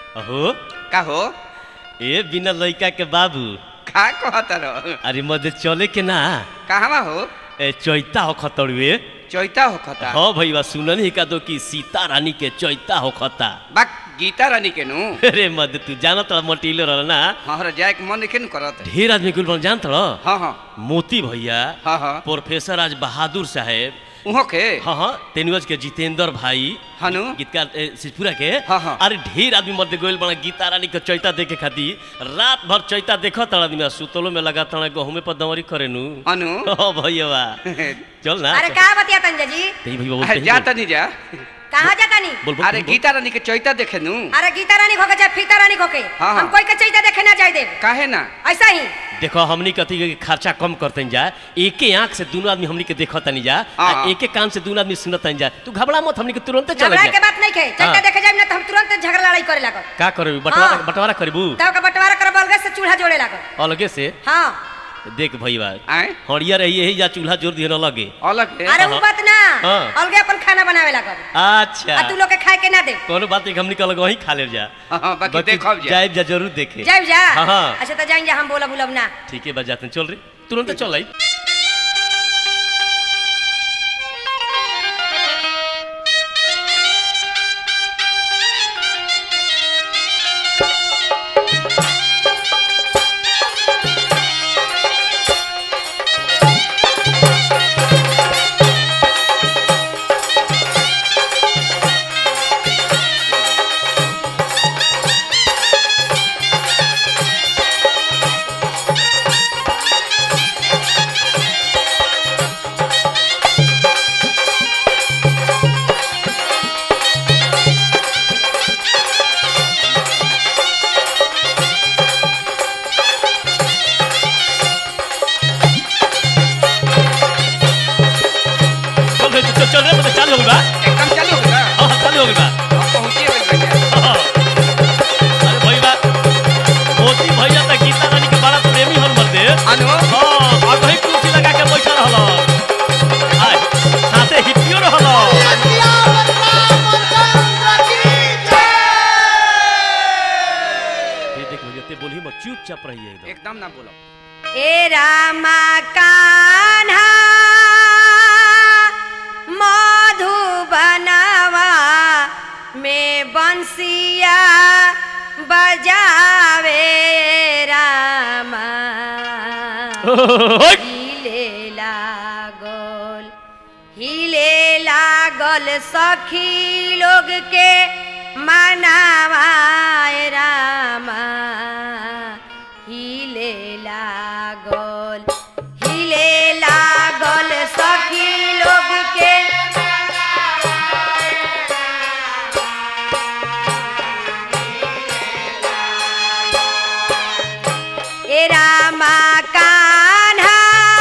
अहो का हो ए बिना लइका के बाबू का कहत रहो अरे मजे चले के ना कहवा हो ए चैता हो खतड़ुए चैता हो खता हाँ भैया सुनन ही का दो कि सीता रानी के चैता हो खता बा गीता रानी के नु अरे मद तू जानत रह मटीले रहल ना हमारा जाए के मन देखे न करत ढेर आदमी कुल बन जानत रह हाँ हाँ मोती भैया हाँ हाँ प्रोफेसर आज बहादुर साहेब उहो के हाँ हाँ तेनुज के जितेंद्र भाई हनु गीतकार ए, सिद्धपुरा के हाँ, हाँ। अरे ढेर आदमी मध्य गोयल बना गीता रानी के चैता देखे खातिर रात भर चैता देखो तड़ा आदमी सुतलो में लगा तड़ा गहुमे पर दवरी करे नु अनु हाँ भैया चल ना अरे का बतिया तन जी तेरी भैया बोलते हैं जा जो। तनी जा कहाँ जाता नी बोल बोल अरे बोल, बोल। गीता रानी के चैता देखे नु अरे गीता रानी खोके चाहे फीता रानी खोके हाँ, हाँ। हम कोई के चैता देखे ना जाए दे काहे ना ऐसा ही देखो हमनी कथी के खर्चा कम करते जा एके आंख से दोनों आदमी हमनी के देखत तनी जा हाँ, आ हाँ। एके कान से दोनों आदमी सुनत तनी जा तू घबरा मत हमनी के तुरंत चल झगड़ा के जा बात नहीं खे चैता हाँ। देखे जाए ना तो हम तुरंत झगड़ा लड़ाई करे लागो का करबी बंटवारा हाँ। बंटवारा करबू तब का बंटवारा करब अलग से चूल्हा जोड़े लागो अलगे से हाँ देख भैया आए हड़िया रही यही जा चूल्हा जोर दिए न लगे अलग है अरे वो बात ना हाँ। अलगे अपन खाना बनावे लागो अच्छा आ तू लोग के खाए के ना दे कोनो बात नहीं हमनी कल वही खा ले जा हाँ, हाँ, बाकी देखब जा। जाइब जा जरूर देखे जाए जा हाँ, हाँ। अच्छा तो जाएंगे हम बोला बुलब ना ठीक है बस जाते हैं चल रही तुरंत चल आई चल रही चल चल रहे चालू हो गई बा एकदम चालू हो गया हाँ हाँ, चालू हो गई बा हम पहुंचे गए भैया हाँ, हाँ। अरे भैया मोती भैया तो गीता रानी के बड़ा प्रेमी हन मर्दे अनु हाँ और वही कुर्सी लगा के बैठा रहल आय साथे हिपियो रहल ये देख भैया ते बोली मत चुपचाप रहिए एकदम एकदम ना बोलो ए रामा कान्हा मधुबनवा में बंसिया बजावे रामा ओए, हिले लागल हिले लागल सखी लोग के मनावाए रामा हिले लागल हिले लागल सखी लोग के ए रामा कान्हा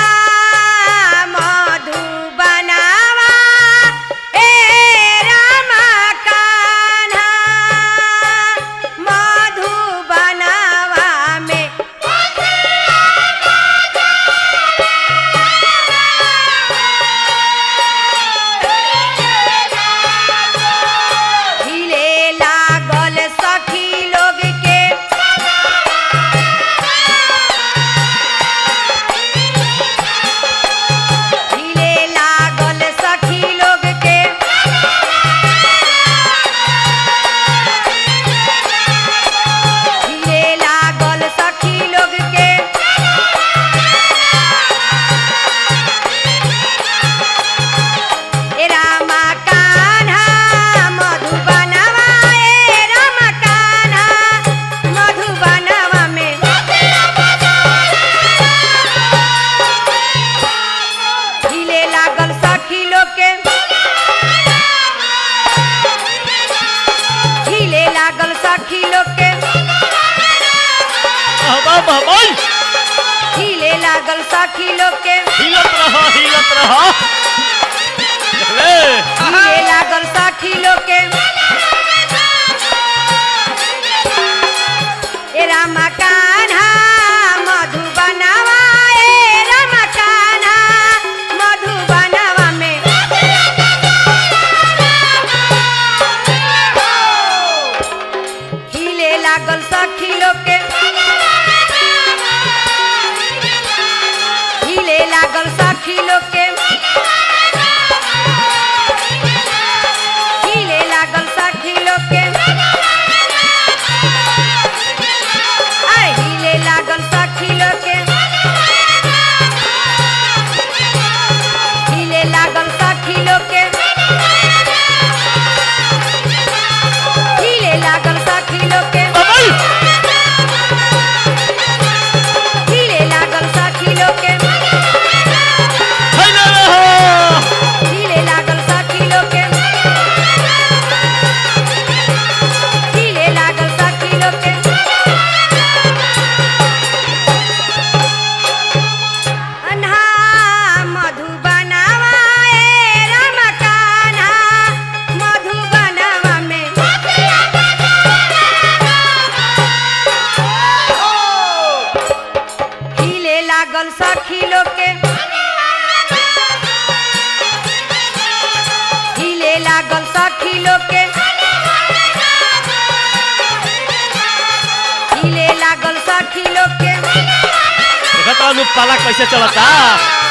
मधुबनावा ए रामा कान्हा मधुबनावा में हिले लागल सखी लोग के हिले लागल सखी लोग के हिले लागल सखी लोग के ए रामा कान्हा मधुबनवा ए रामा कान्हा मधुबनवा में हिले लागल सखी लोग के हिले लागल सखी लोग के बाबा बाबा हिले लागल सखी लोग के हिलत रहा हिलत रहा देख ले हिले लागल सखी लोग के ए रामा कान्हा मधुबनवा ए रामा कान्हा मधुबनवा में हिले लागल सखी लोग के हिले लागल सखी लोग के हिले लागल सखी लोग के आय हिले लागल सखी लोग के हिले लागल सखी लोग के हिले लागल सखी लोग के हिले लागल सखी लोग के हिले लागल सखी लोग के हिले लागल सखी लोग के अन्हा मधुबनवा ए रमकान्हा मधुबनवा में हिले लागल सखी लोग के हिले लागल सखी लोग के हिले लागल सखी लोग के देखत रहनु पाला कैसे चलता